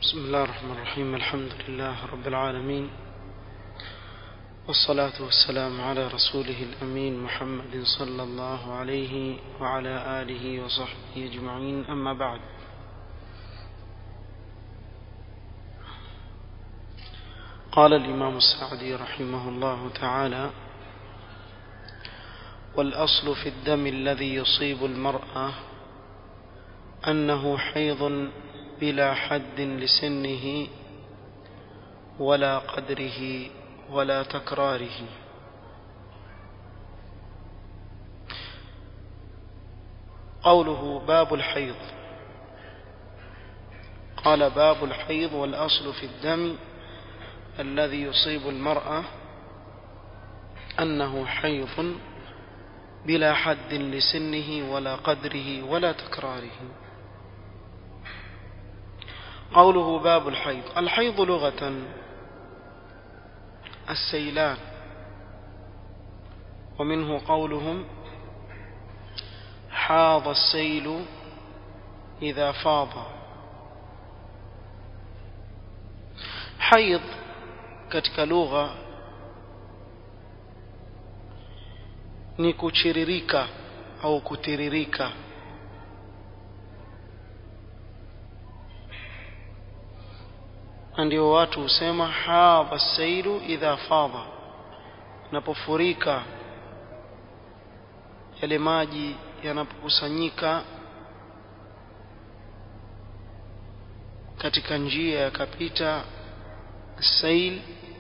بسم الله الرحمن الرحيم الحمد لله رب العالمين والصلاة والسلام على رسوله الأمين محمد صلى الله عليه وعلى آله وصحبه أجمعين أما بعد قال الإمام السعدي رحمه الله تعالى والأصل في الدم الذي يصيب المرأة أنه حيض بلا حد لسنه ولا قدره ولا تكراره قوله باب الحيض قال باب الحيض والأصل في الدم الذي يصيب المرأة أنه حيض بلا حد لسنه ولا قدره ولا تكراره قوله باب الحيض الحيض لغة السيلان ومنه قولهم حاض السيل إذا فاض حيض katika lugha ni kuchiririka au kutiririka ndio watu husema hadha sailu idha fadha napofurika yale maji yanapokusanyika katika njia yakapita sail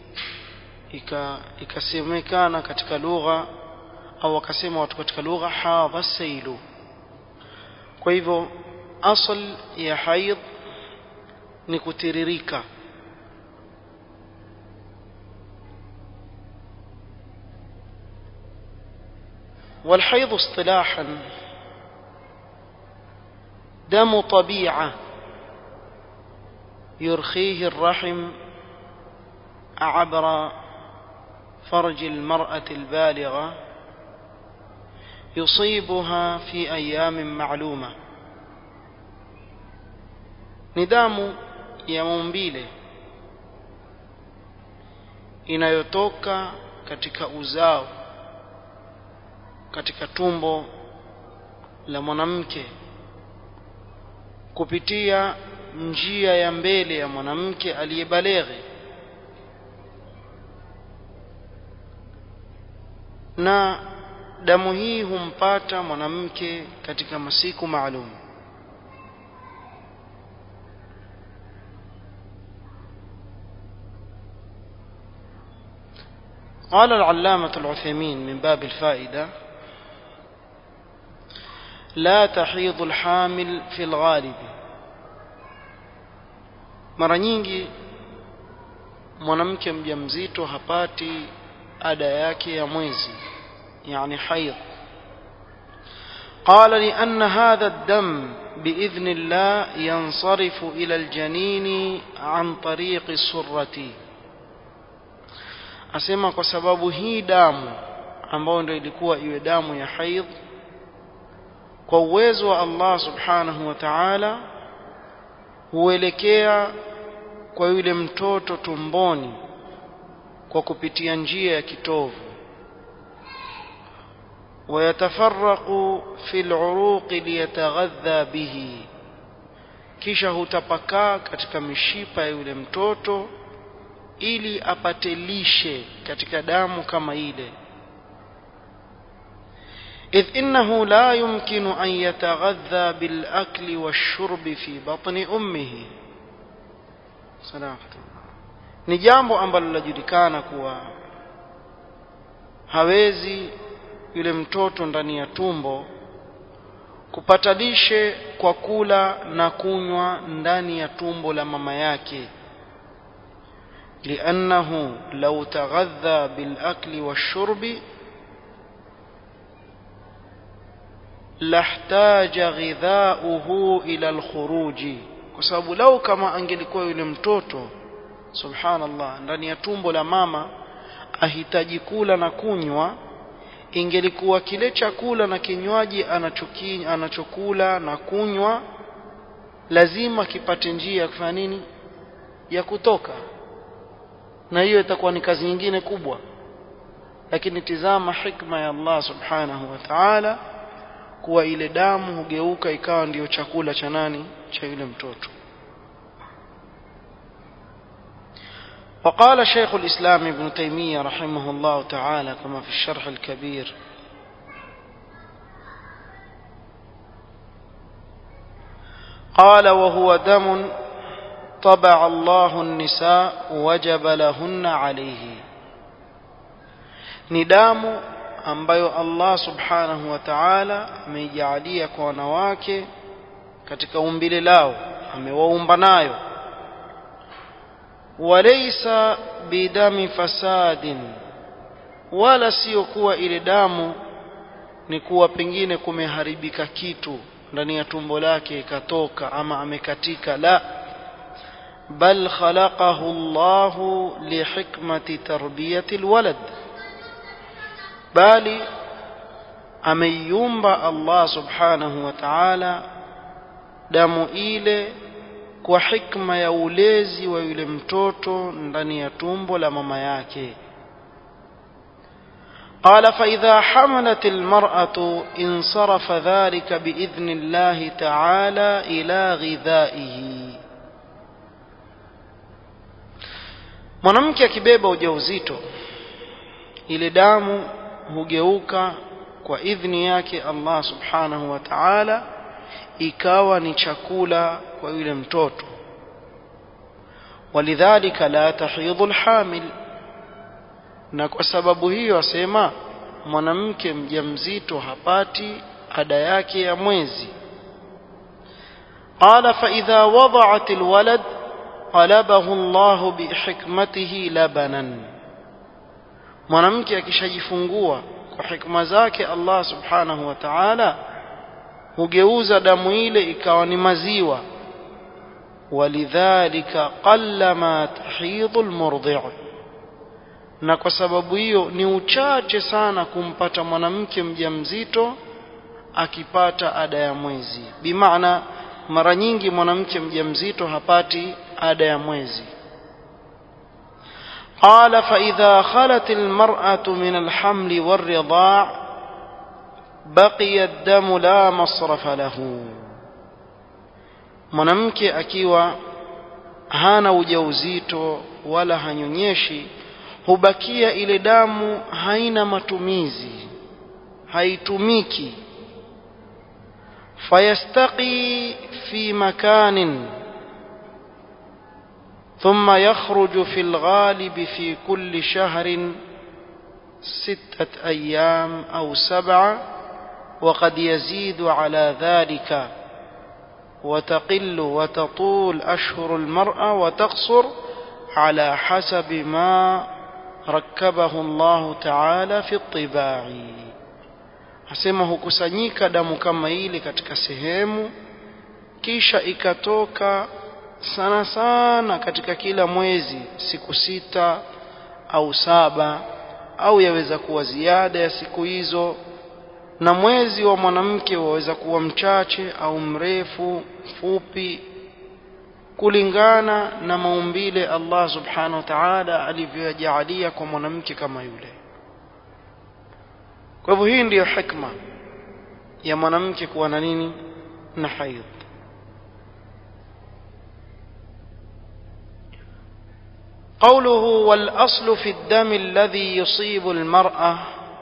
ikasemekana katika lugha au wakasema watu katika lugha hadha sailu kwa hivyo asl ya haidh ni kutiririka والحيض اصطلاحا دم طبيعه يرخيه الرحم عبر فرج المراه البالغه يصيبها في ايام معلومه nidamu ya maumbile inayotoka katika uzao katika tumbo la mwanamke kupitia njia ya mbele ya mwanamke aliyebaleghe na damu hii humpata mwanamke katika masiku maalum قال العلامة العثيمين من باب الفائدة لا تحيض الحامل في الغالب mara nyingi mwanamke mjamzito hapati ada yake ya mwezi yani haidh قال لأن هذا الدم بإذن الله ينصرف إلى الجنين عن طريق السرة asema kwa sababu hii damu ambayo ndio ilikuwa iwe damu ya haidh kwa uwezo wa Allah subhanahu wa ta'ala huelekea kwa yule mtoto tumboni kwa kupitia njia ya kitovu ويتفرق في العروق ليتغذى به kisha hutapakaa katika mishipa ya yule mtoto ili apate lishe katika damu kama ile إذ إنه لا يمكن أن يتغذى بالأكل والشرب في بطن أمه سلامة ni jambo ambalo linajulikana kuwa hawezi yule mtoto ndani ya tumbo kupata lishe kwa kula na kunywa ndani ya tumbo la mama yake لأنه لو تغذى بالأكل والشرب لاحتاج غذاؤه إلى الخروج kwa sababu lau kama angelikuwa yule mtoto subhanallah ndani ya tumbo la mama ahitaji kula na kunywa ingelikuwa kile chakula na kinywaji anachokula na kunywa lazima kipate njia ya kufanya nini ya kutoka na hiyo itakuwa ni kazi nyingine kubwa lakini tizama hikma ya Allah subhanahu wa ta'ala kuwa ile damu hugeuka ikawa ndiyo chakula cha nani cha yule mtoto وقال شيخ الإسلام ابن تيمية رحمه الله تعالى كما في الشرح الكبير قال وهو دم طبع الله النساء وجب لهن عليه ni damu ambayo Allah subhanahu wa ta'ala ameijalia kwa wanawake katika umbile lao amewaumba nayo walaysa bidami fasadin wala sio kuwa ile damu ni kuwa pengine kumeharibika kitu ndani ya tumbo lake ikatoka ama amekatika la bal khalaqahu Allah lihikmati tarbiyati alwalad bali ameiumba Allah subhanahu wa ta'ala damu ile kwa hikma ya ulezi wa yule mtoto ndani ya tumbo la mama yake قال فإذا حملت المرأة انصرف ذلك بإذن الله تعالى إلى غذائه mwanamke akibeba ujauzito ile damu hugeuka kwa idhni yake Allah subhanahu wa ta'ala ikawa ni chakula kwa yule mtoto walidhalika la tahidhu alhamil na kwa sababu hiyo asema mwanamke mjamzito hapati ada yake ya mwezi qala fa idha wada'at alwalad qalabahu Allah bihikmatihi labanan mwanamke akishajifungua kwa hikma zake Allah subhanahu wa ta'ala hugeuza damu ile ikawa ni maziwa walidhalika qallama tahidhu almurdi' na kwa sababu hiyo ni uchache sana kumpata mwanamke mjamzito akipata ada ya mwezi bimaana mara nyingi mwanamke mjamzito hapati ada ya mwezi قال فإذا خلت المرأة من الحمل والرضاع بقي الدم لا مصرف له mwanamke akiwa hana ujauzito wala hanyonyeshi hubakia ile damu haina matumizi haitumiki fayastaqi fi makanin ثم يخرج في الغالب في كل شهر ستة أيام أو سبعة وقد يزيد على ذلك وتقل وتطول أشهر المرأة وتقصر على حسب ما ركبه الله تعالى في الطباع asema hukusanyika damu kama ile katika sehemu kisha ikatoka sana sana katika kila mwezi siku sita au saba au yaweza kuwa ziada ya siku hizo na mwezi wa mwanamke waweza kuwa mchache au mrefu fupi kulingana na maumbile Allah subhanahu wa ta'ala alivyojalia kwa mwanamke kama yule kwa hivyo hii ndiyo hikma ya mwanamke kuwa na nini na haidh قوله والأصل في الدم الذي يصيب المرأة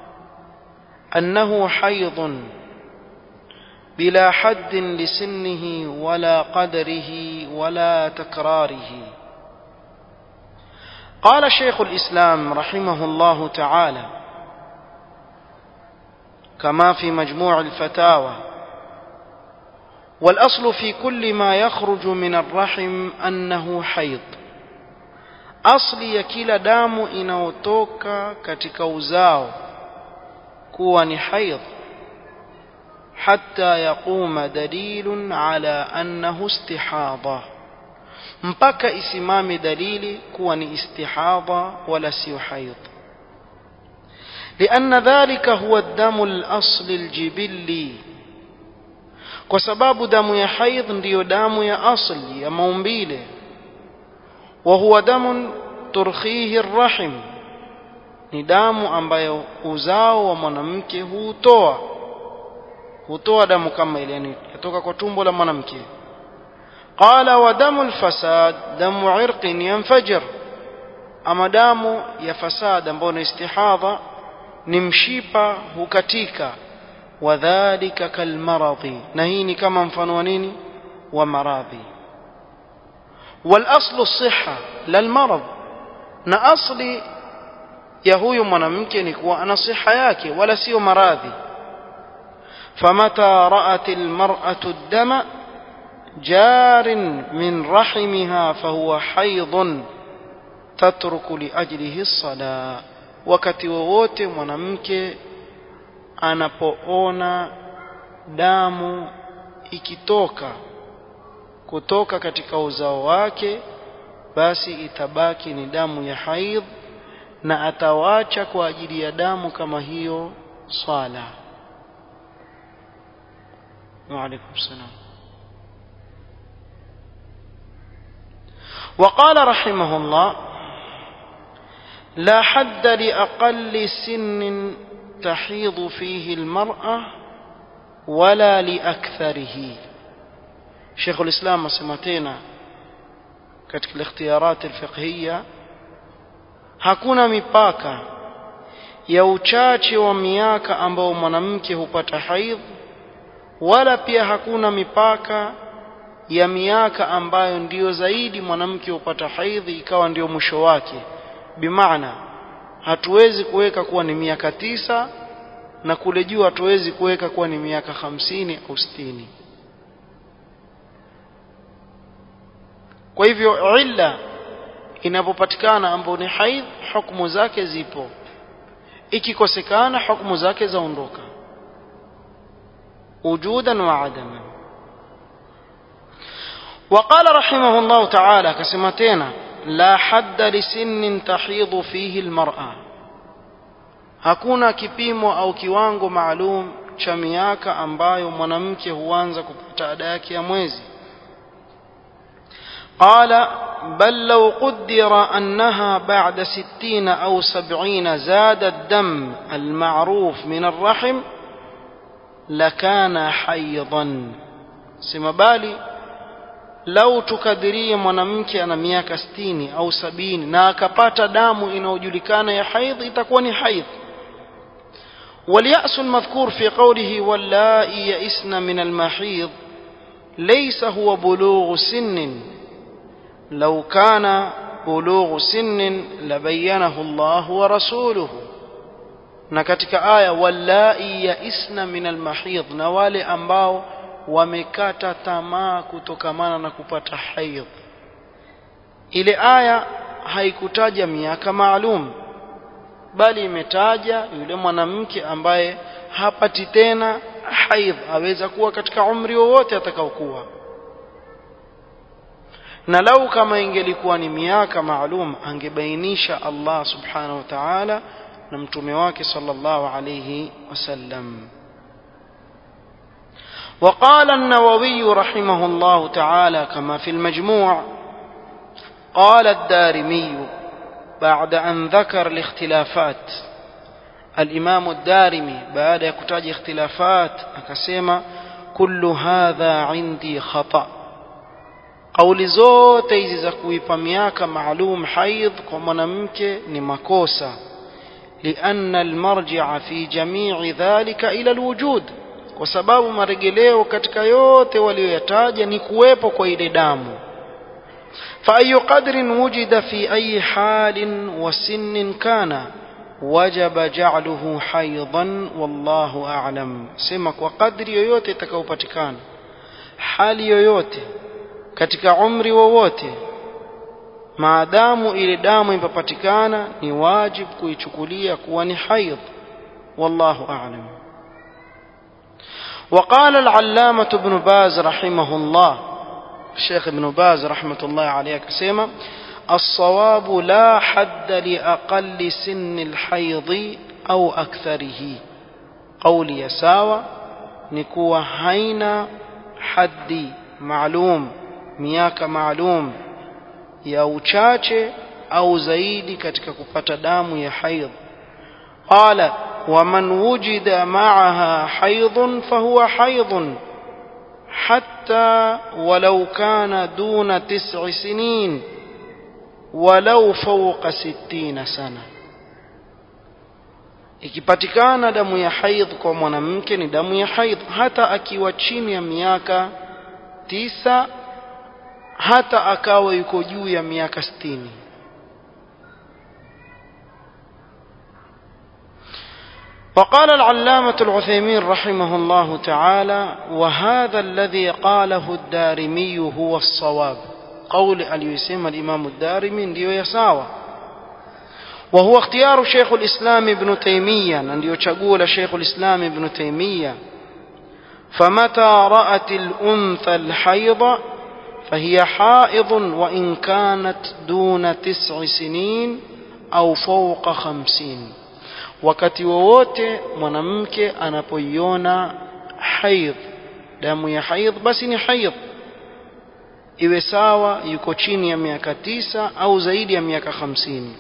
أنه حيض بلا حد لسنه ولا قدره ولا تكراره قال شيخ الإسلام رحمه الله تعالى كما في مجموع الفتاوى والأصل في كل ما يخرج من الرحم أنه حيض asli ya kila damu inayotoka katika uzao kuwa ni haidh hatta yaquma dalilun ala annahu istihadha mpaka isimame dalili kuwa ni istihadha wala sio haidh لأن ذلك هو الدم الأصل الجبلي kwa sababu damu ya haidh ndiyo damu ya asli ya maumbile وهو دم ترخيه الرحم ni damu ambayo uzao wa mwanamke hutoa hutoa damu kama ile yani kutoka kwa tumbo la mwanamke qala wa damu alfasad damu irqin yanfajir ama damu ya fasad ambayo ni istihadha ni mshipa hukatika wadhālika kalmaradhi na hii ni kama mfano wa nini wa maradhi والاصل الصحه لا المرض na asli ya huyu mwanamke ni kuwa ana siha yake wala sio maradhi famata ra'at almar'atu ad-dama jarin min rahimiha fahuwa haidhun tatruku liajlihi as-salah wakati wowote mwanamke anapoona damu ikitoka kutoka katika uzao wake basi itabaki ni damu ya haidh na atawacha kwa ajili ya damu kama hiyo swala wa alaikum salam وقال رحمه الله لا حد لأقل سن تحيض فيه المرأة ولا لأكثره شيخ الإسلام سمتنا katika الاختيارات الفقهية hakuna mipaka ya uchache wa miaka ambao mwanamke hupata haidh wala pia hakuna mipaka ya miaka ambayo ndiyo zaidi mwanamke hupata haidhi ikawa ndio mwisho wake bimaana hatuwezi kuweka kuwa ni miaka tisa na kule juu hatuwezi kuweka kuwa ni miaka hamsini au sitini kwa hivyo illa inapopatikana ambayo ni haidh hukumu zake zipo ikikosekana hukumu zake zaondoka wujudan wa adaman وقال رحمه الله تعالى كسمتين لا حد لسن تحيض فيه المرأة hakuna kipimo au kiwango maalum cha miaka ambayo mwanamke huanza kupata ada yake ya mwezi قال بل لو قدر أنها بعد ستين أو سبعين زاد الدم المعروف من الرحم لكان حيضا سمبالي lau tukadirie mwanamke ana miaka sitini au sabini na akapata damu inayojulikana ya haidh itakuwa ni haidh واليأس المذكور في قوله واللائي يئسن من المحيض ليس هو بلوغ سن لو كان بلوغ سن لبينه الله ورسوله na katika aya wallai yaisna min almahidh na wale ambao wamekata tamaa kutokamana na kupata haidh ile aya haikutaja miaka maalum bali imetaja yule mwanamke ambaye hapati tena haidh aweza kuwa katika umri wowote atakaokuwa na lau kama ingelikuwa ni miaka maalum angebainisha Allah subhanahu wa ta'ala na mtume wake sallallahu alayhi wasallam وقال النووي رحمه الله تعالى كما في المجموع قال الدارمي بعد أن ذكر الاختلافات الإمام الدارمي بعد يكتاج اختلافات أكسيما كل هذا عندي خطأ قول zote hizi za kuipa miaka maalum haidh kwa mwanamke ni makosa لأن المرجع في جميع ذلك إلى الوجود kwa sababu maregeleo katika yote waliyoyataja ni kuwepo kwa ile damu فأي قدر وجد في أي حال وسن كان وجب جعله حيضا والله أعلم سمك وقدر yoyote itakayopatikana hali yoyote katika umri wowote maadamu ile damu ipapatikana ni wajib kuichukulia kuwa ni haidh wallahu a'lam وقال العلامة ابن باز رحمه الله الشيخ ابن باز رحمة الله عليه كسيما الصواب لا حد لأقل سن الحيض أو أكثره قولي يساوى نكوى هين حد معلوم مياك معلوم ya uchache au zaidi katika kupata damu ya haidh qala waman wujida ma'aha haidhun fahuwa haidhun حتى ولو كان دون تسع سنين ولو فوق ستين سنة ikipatikana damu ya haidh kwa mwanamke ni damu ya haidh hata akiwa chini ya miaka tisa hata akawa yuko juu ya miaka sitini وقال العلامة العثيمين رحمه الله تعالى وهذا الذي قاله الدارمي هو الصواب قول اليسيم الإمام الدارمي ndio يساوى وهو اختيار شيخ الإسلام ابن تيمية ndio chaguo la شيخ الإسلام ابن تيمية فمتى رأت الأنثى الحيض فهي حائض وإن كانت دون تسع سنين أو فوق خمسين wakati wowote mwanamke anapoiona haidh damu ya haidh basi ni haidh iwe sawa yuko chini ya miaka tisa au zaidi ya miaka hamsini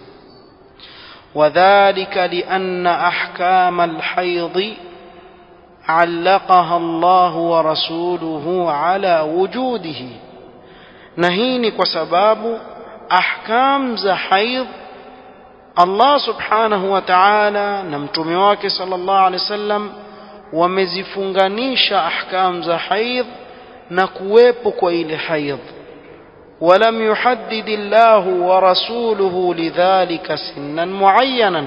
وذلك لأن أحكام الحيض علقها الله ورسوله على وجوده نهيني وسباب أحكام ذا حيض Allah subhanahu wa ta'ala na mtume wake sallallahu alaihi wasallam wamezifunganisha ahkam za haidh na kuwepo kwa ile haidh ولم يحدد الله ورسوله لذلك سنا معينا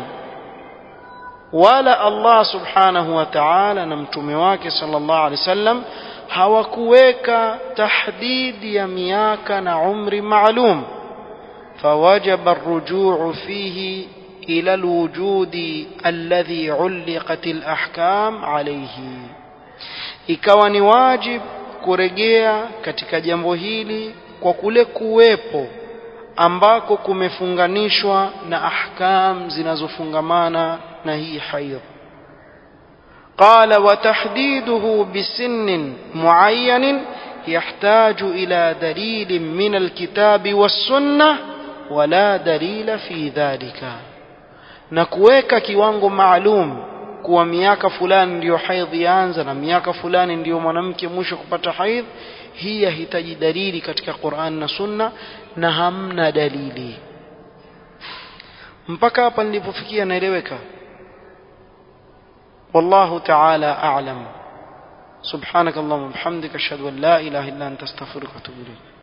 ولا الله سبحانه وتعالى na mtume wake sallallahu alaihi wasallam hawakuweka tahdidi ya miaka na umri maalum فوجب الرجوع فيه إلى الوجود الذي علقت الأحكام عليه ikawa ni wajib kurejea katika jambo hili kwa kule kuwepo ambako kumefunganishwa na ahkam zinazofungamana na hii haidh قال وتحديده بسن معين يحتاج إلى دليل من الكتاب والسنة ولا دليل في ذلك na kuweka kiwango maalum kuwa miaka fulani ndiyo haidhi yaanza na miaka fulani ndiyo mwanamke mwisho kupata haidh hii yahitaji dalili katika Qur'an na Sunna na hamna dalili mpaka hapa nilipofikia naeleweka wallahu ta'ala a'lam سبحانك اللهم وبحمدك اشهد ان لا اله الا انت استغفرك واتوب اليك